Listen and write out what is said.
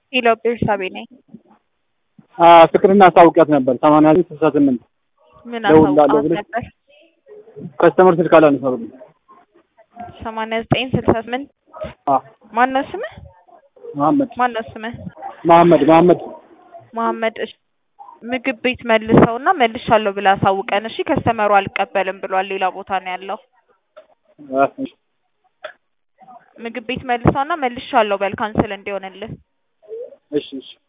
ሄሎ ቤርሳቤ ነኝ። ፍቅርና አሳውቂያት ነበር ሰማንያ ዘጠኝ ስልሳ ስምንት ምን ደውላለሁ አሳውቃት ብለሽ ነበር? ከስተመር ስልክ አላነሳ ብሎኝ። ሰማንያ ዘጠኝ ስልሳ ስምንት አዎ ማን ነው ስምህ? መሐመድ ማን ነው ስምህ? መሐመድ መሐመድ መሐመድ እሺ። ምግብ ቤት መልሰውና መልሻለሁ ብለህ አሳውቀን እሺ። ከስተመሩ አልቀበልም ብሏል፣ ሌላ ቦታ ነው ያለው። ምግብ ቤት መልሰውና መልሻለሁ በል ካንስል እንዲሆንልህ። እሺ እሺ